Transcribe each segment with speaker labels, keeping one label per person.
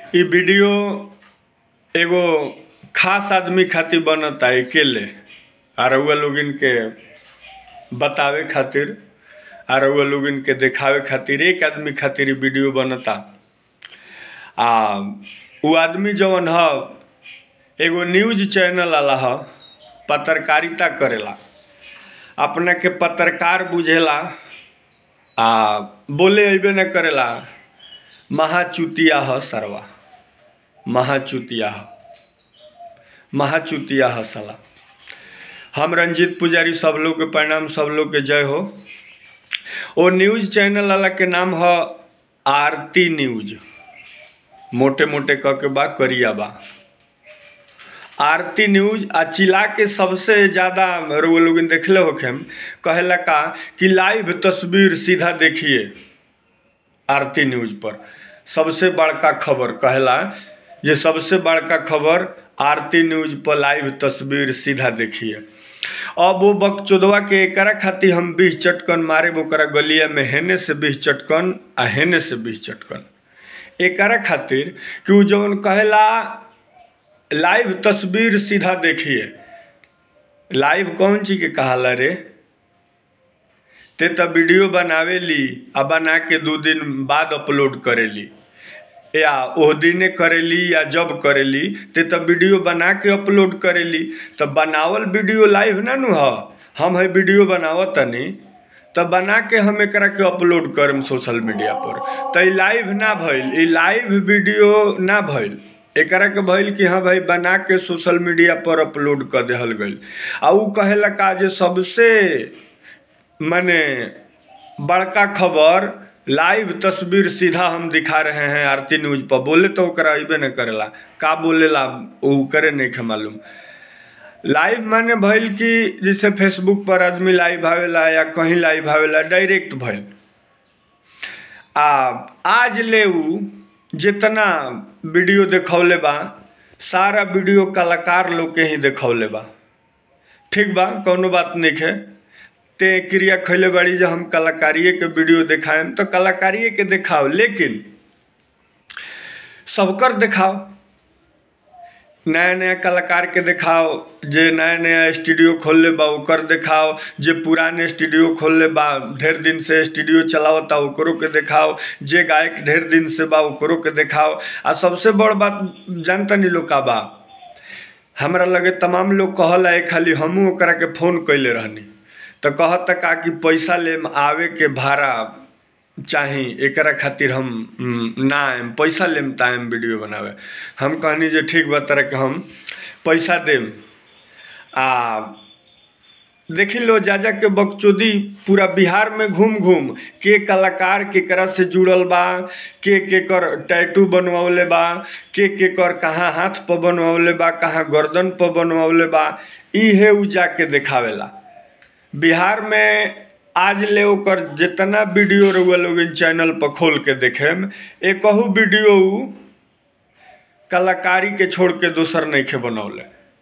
Speaker 1: इ वीडियो एगो खास आदमी खातिर बनता अकेले आ रउआ लोगन के बतावे खातिर आ रउआ लोगन के देखावे खातिर एक आदमी खातिर इ वीडियो बनता आ उ आदमी जवन ह एगो न्यूज चैनल वाला ह पत्रकारिता करेला अपना के पत्रकार बुझेला आ बोले अइबे न करेला महाचुतिया ह सरवा महाचुतिया ह महाचुतिया ह साला हम रंजीत पुजारी सब लोग के प्रणाम सब लोग के जय हो ओ न्यूज चैनल वाला के नाम ह आरती न्यूज मोटे मोटे क के बा करिया बा आरती न्यूज आ चिल्ला के सबसे ज्यादा रउआ लोगन देखले होखेम कहेला का कि लाइव तस्वीर सीधा देखिए आरती न्यूज पर सबसे बड़का खबर कहेला जे सबसे बड़का खबर आरती न्यूज पर लाइव तस्वीर सीधा देखिए अब वो बकचोदवा के एकरा खातिर हम बीस चटकन मारे ओकरा गलिया में हेने से बीस चटकन आ हेने से बीस चटकन एकरा खातिर कि उ जवन कहेला लाइव तस्वीर सीधा देखिए लाइव कौन चीज के कहाला रे ते त वीडियो बनावेली आ बना के दू दिन बाद अपलोड करेली या ओह दिने करेली या जब करेली ते त वीडियो बना के अपलोड करेली त बनावल वीडियो लाइव ना नु ह हम है वीडियो बनावत तनी त बना के हम एकरा के अपलोड करम सोशल मीडिया पर त ई लाइव ना भइल ई लाइव वीडियो ना भइल एकरा के भइल कि हाँ भाई बना के सोशल मीडिया पर अपलोड कर देहल गइल आ उ कहेला का जे सबसे माने बड़का खबर लाइव तस्वीर सीधा हम दिखा रहे हैं आरती न्यूज पर बोले तो ओकरा अइबे न करेला का बोलेला उ करे नहीं के मालूम लाइव माने भइल कि जैसे फेसबुक पर आदमी लाइव आवेला या कहीं लाइव आवेला डायरेक्ट भइल आ आज ले उ जितना वीडियो देखौले बा सारा वीडियो कलाकार लोग के ही देखौले बा ठीक बा कौनो बात नहीं है ते क्रिया खैले बाड़ी जो हम कलाकारिए के वीडियो दिखाएम तो कलाकारिए के दिखाओ लेकिन सबकर दिखाओ नया नया कलाकार के दिखाओ जे नया नया स्टूडियो खोलले बा ओकर दिखाओ जे पुराने स्टूडियो खोलले बा ढेर दिन से स्टूडियो चलावता ओकरो के दिखाओ जे गायक ढेर दिन से बा ओकरो के दिखाओ आ सबसे बड़ बात जानता नहीं लोग का बा हमरा लगे तमाम लोग कहला है खाली हमहू ओकरा के फोन कैले रहनी तो कहता का कि पैसा लेम आवे के भाड़ा चाही एकरा खातिर हम हम्म, ना आएम पैसा लेम त आएम वीडियो बनावे हम कहनी जे ठीक बा तरह के हम पैसा देम आ देखी लो जा जा के बकचोदी पूरा बिहार में घूम घूम के कलाकार केकरा से जुड़ल बा के के कर टैटू बनवले बा के के कर कहाँ हाथ पर बनवले बा कहाँ गर्दन पर बनवले बा इहे उ जाके देखावेला बिहार में आज ले ओकर जितना वीडियो रउआ लोग चैनल पर खोल के देखेम एकहू वीडियो उ कलाकारी के छोड़ के दोसर नहीं खे बनौले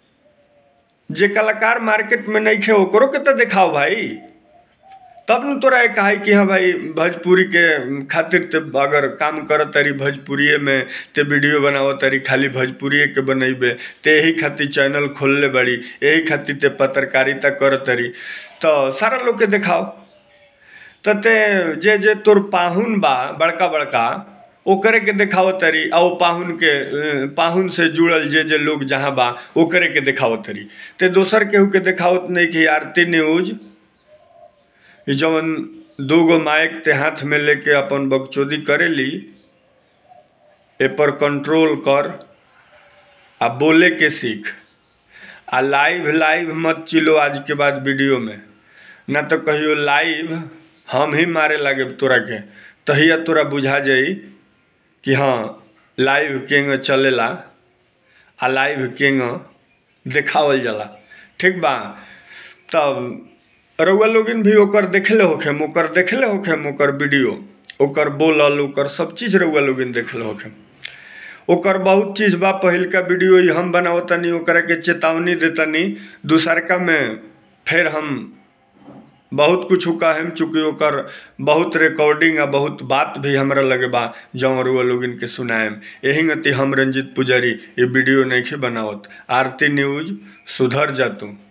Speaker 1: जे कलाकार मार्केट में नहीं खे ओकरो के तो दिखाओ भाई तब न तोरा एक कहा कि हाँ भाई भोजपुरी के खातिर ते अगर काम कर तारी भोजपुरिये में ते वीडियो बनाव तारी खाली भोजपुरिये के बनैबे ते यही खातिर चैनल खोलले बड़ी यही खातिर ते पत्रकारिता कर तारी तो सारा लोग के दिखाओ तो ते जे जे तोर पाहुन बा बड़का बड़का ओकरे के देखाव तरी आ ओ पाहुन के अ, पाहुन से जुड़ल जे जे लोग जहाँ बा ओकरे के देखाव तरी ते दोसर केहू के देखावत नहीं कि आरती न्यूज ई जवन दू गो माइक ते हाथ में लेके अपन बकचोदी करेली ए पर कंट्रोल कर आ बोले के सीख आ लाइव लाइव मत चिलो आज के बाद वीडियो में ना तो कहियो लाइव हम ही मारे लागे तोरा के तहिया तोरा बुझा जाई कि हाँ लाइव केंग चलेला आ लाइव केंग देखावल जाला ठीक बा तब रउआ लोगिन भी ओकर देखले होखेम ओकर देखले होखेम ओकर वीडियो ओकर बोलल ओकर सब चीज़ रउआ लोगिन देखले होखेम ओकर बहुत चीज़ बा पहिलका वीडियो ही हम बनावतनी ओकरा के चेतावनी देतनी दूसरका में फिर हम बहुत कुछ कहेम चूँकि ओकर बहुत रिकॉर्डिंग आ बहुत बात भी हमरा लगे बा जौन रुआ लोगन के सुनाएम यही गति हम रंजीत पुजारी ये वीडियो नहीं बनावत आरती न्यूज सुधर जा तू